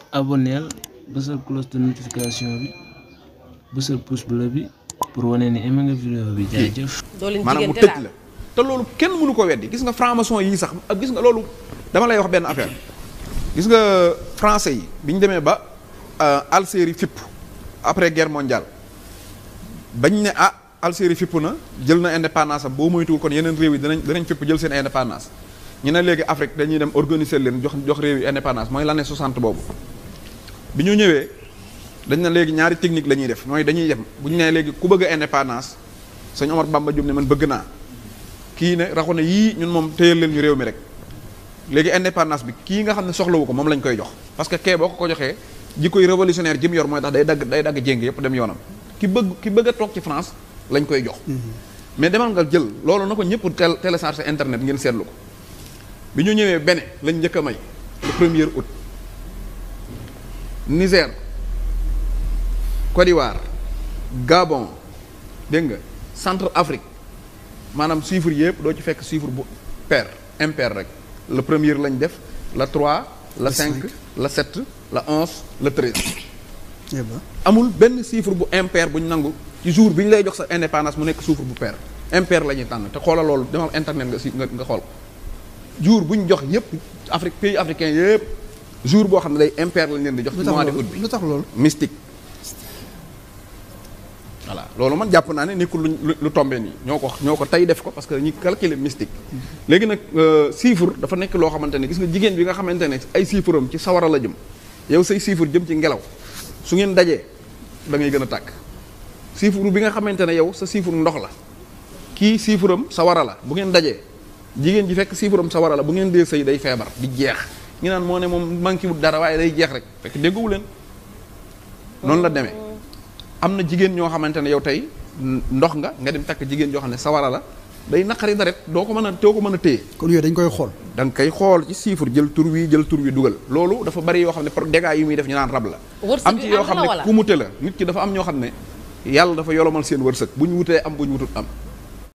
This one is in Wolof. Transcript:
abonneel bësal cloche de notification bi bësal pouce bleu bi pour wane ni aimé nga vidéo bi jaajëf. doo leen maanaam mu jigéente tëj daal la te loolu kenn mënu ko weddi gis nga franc-maçon yii sax ak gis nga loolu dama lay wax benn affaire gis nga français yi bi ñu demee ba Algérie fipp après guerre mondiale bañ ne ah Algérie fipp na jël na indépendance am boo moytuwul kon yeneen réew yi danañ danañ fipp jël seen indépendance ñu ne léegi Afrique dañuy dem organiser leen jox jox réew yi indépendance mooy l'année 60 boobu bi ñu ñëwee dañ ne léegi ñaari technique la ñuy def mooy dañuy dem bu ñu nee léegi ku bëgg a indépendance sëñ Omar Bamba Diop ne man bëgg naa kii ne raxu ne yii ñun moom téyal leen ñu réew mi rek léegi indépendance bi kii nga xam ne soxlawu ko moom lañ koy jox parce que kee boo ko ko joxee ji koy révolutionnaire jëm yor mooy tax day dagg day dagg jéng yëpp dem yoonam ki bëgg ki bëgg a toog ci France lañ koy jox mais demal nga jël loolu na ko ñëpp tel télécharger internet ngeen seetlu ko bi ñu ñëwee bene lañ njëkk a may le premier août Niger Côte d'Ivoire Gabon dégg nga Centre Afrique maanaam chiffre yëpp doo ci fekk chiffre bu pair impair rek le premier lañ def la 3 la 5 la 7 la 11 la 13 eh ben amul benn chiffre bu impair bu ñu nangu ci jour bi ñu lay jox sa indépendance mu nekk chiffre bu pair impair la ñuy tànn te xoolal loolu demal internet nga si nga nga xool jour bu ñu jox yëpp Afrique pays africain yëpp jour boo xam ne day impair lañ leen di jox lu ci tax mois de loolu août bi lu tax loolu mystique voilà loolu man jàpp naa ne nekkul lu lu lu tombé nii ñoo ko ñoo ko tey def ko parce que ñi calculer mystique léegi nag euh, chiffre dafa nekk loo xamante ne gis nga jigéen bi nga xamante ne ay chiffre am ci sawara la jëm yow say chiffre jëm ci ngelaw su ngeen dajee da ngay gën a tàkk chiffre bi nga xamante ne yow sa chiffre ndox la kii chiffre am sawara la bu ngeen dajee jigéen ji fekk chiffre am sawara la bu ngeen dee sëy day feebar di jeex ñu naan moo ne moom manqué wut dara waaye day jeex rek fekk dégguwu leen noonu la demee am na jigéen ñoo xamante ne yow tey ndox nga nga dem takk jigéen joo xam ne sawara la day naqari deret doo ko mën a doo ko mën a téye kon yooyu dañ koy xool da nga koy xool ci chiffre jël tur wi jël tur wi dugal loolu dafa bari yoo xam ne pour dégâts yi muy def ñu naan rab la Wërsëg am bi ci yoo am xam la ne wala? ku mute la nit ki dafa am ñoo xam ne yàlla dafa yolomal seen wërsëg bu ñu wutee am bu ñu wutut am